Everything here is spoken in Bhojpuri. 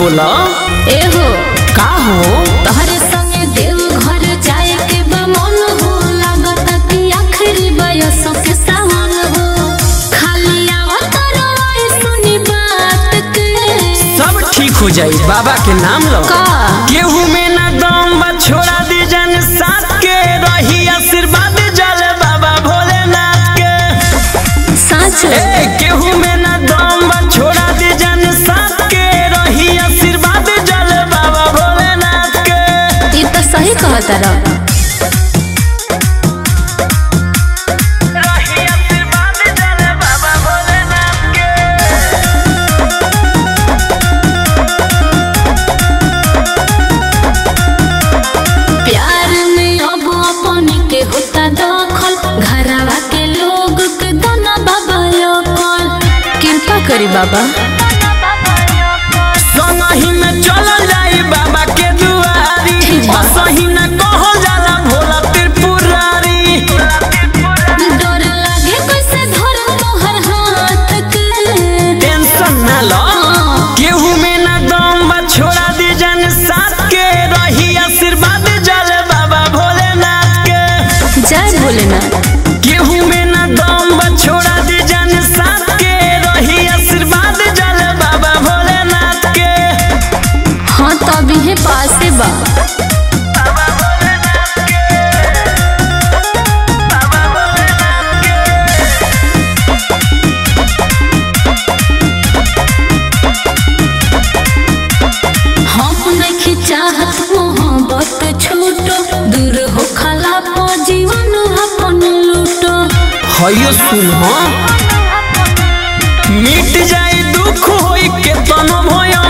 बोला एहो का हो तोहरे संगे देव घर जाए के बा मन हो लागत कि आखिरी बयसों के सावन हो खाली आवत रही सुनी बात के सब ठीक हो जाई बाबा के नाम लो का केहू में ना दम बा छोड़ा दी जन साथ के रही आशीर्वाद जल बाबा भोलेनाथ के सच ए केहू में ना दम बा छोड़ा दी जन साथ के रही आशीर्वाद जल बाबा भोलेनाथ के ये तो सही कहत रह रही आशीर्वाद जल बाबा भोलेनाथ के प्यार में अब अपन के होता दखल घरवा के लोग के दोना बाबा कल कृपा करी बाबा संगही में चलल जाई बाबा के दुआरी ठीक बा। असही न कहल जाला भोला त्रिपुरारी डर लागे कैसे धर तोहर हाथ के टेंशन न लो केहू में न दम बा छोड़ा दी जन साथ के रही आशीर्वाद जल बाबा भोलेनाथ के जय भोलेनाथ केहू में न दम बा छोड़ा दी जन साथ के रही आशीर्वाद जल बाबा भोलेनाथ के हाँ तो अभी है पासे बा हम नहीं चाहत मोहब्बत छूटो दूर हो खला पो जीवन अपन लूटो हयो सुन हो मिट जाए दुख होई के तनो भय